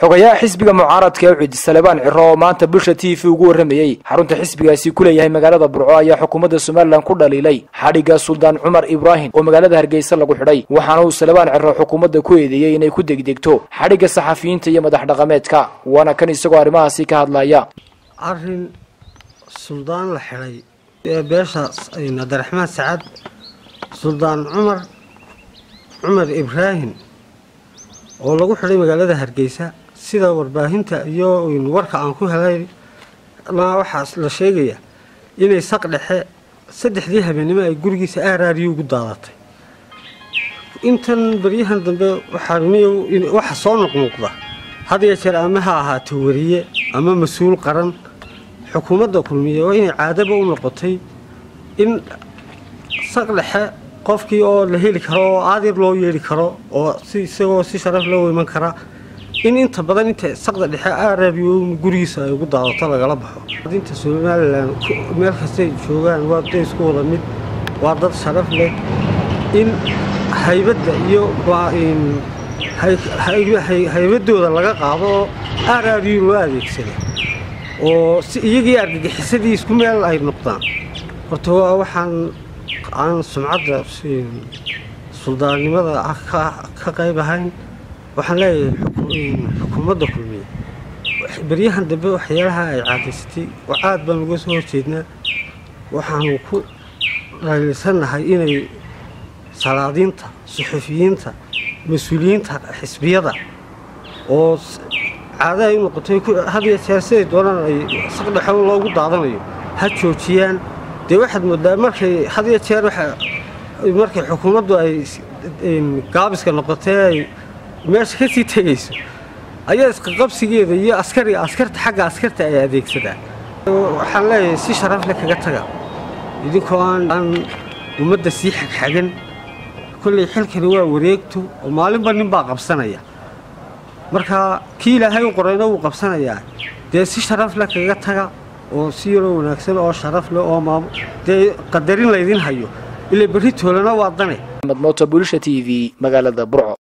xogayaha xisbiga mucaaradka ee ucid salebaan ciro oo maanta bulsha t v ugu warramayey xarunta xisbigaasi ku leeyahay magaalada burco ayaa xukuumadda somalilan ku dhaliilay xadhigga suldaan cumar ibraahim oo magaalada hargeysa lagu xidhay waxaana uu salebaan ciro xukuumadda ku eedeeyey inay ku degdegto xadhigga saxafiyiinta iyo madax dhaqameedka waana kan isagoo arrimahaasi ka hadlaya arrin suldaan la xidhay ee beesha cabdiraxmaan sacad suldaan cumar cumar ibraahim oo lagu xidhay magaalada hargeysa sida warbaahinta iyo warka aan ku helay waxaa la sheegaya inay saq dhexe saddexdii habeennimo ay gurigiisa aaraariyo ugu daadatay intan baryahan dambe waxa soo noqnoqda had iyo jeer ama ha ahaato wariye ama mas-uul qaran xukuumadda kulmiye oo inay caadaba u noqotay in saq dhexe qofkii oo la heli karo oo aadir loo yeeli karo oo si isagoo si sharaf loo iman kara in inta badan inta saqda dhexe aarabiyo gurigiisa ay ugu daadato lagala baxo dinta somalilan meel kastay joogaan waa day isku wada mid waa dad sharaf leh in haybadda iyo haybadooda laga qaado oo aarabiyo loo adeegsada oo si iyagii argagixisadii isku meel ay noqdaan horta waa waxaan aan sumcadda suldaannimada ka qayb ahayn waxaan leeyahay xukuumadda kulmiye beryahan dambe waxyaalaha ay caadaysatay aad baan uga soo horjeednaa waxaanu ku dhaliilsannahay inay salaadiinta suxufiyiinta mas-uuliyiinta xisbiyada oo caada ay u noqotay had iyo jeer siday doonaan ay saqdhexo loogu daadanayo ha joojiyaan dee waxaad moodaa markay had iyo jeer markay xukuumaddu ay gaabiska noqotee ay meesha ka sii tegayso ayaa isqaqabsigeeda iyo askari askarta xagga askarta ay adeegsadaan waxaan leeyahay si sharaf leh kaga taga idinkoo aan ummadda sii xagxagan kolley xilkani waa wareegto oo maalinba nin baa qabsanaya marka kii ilaahay u qorayna wuu qabsanayaa dee si sharaf leh kaga taga oo si yaroo wanaagsan oo sharaf leh oo dee qadarin laydin hayo ilaa berri toolana waa dane moota bulisha t v magaalada burco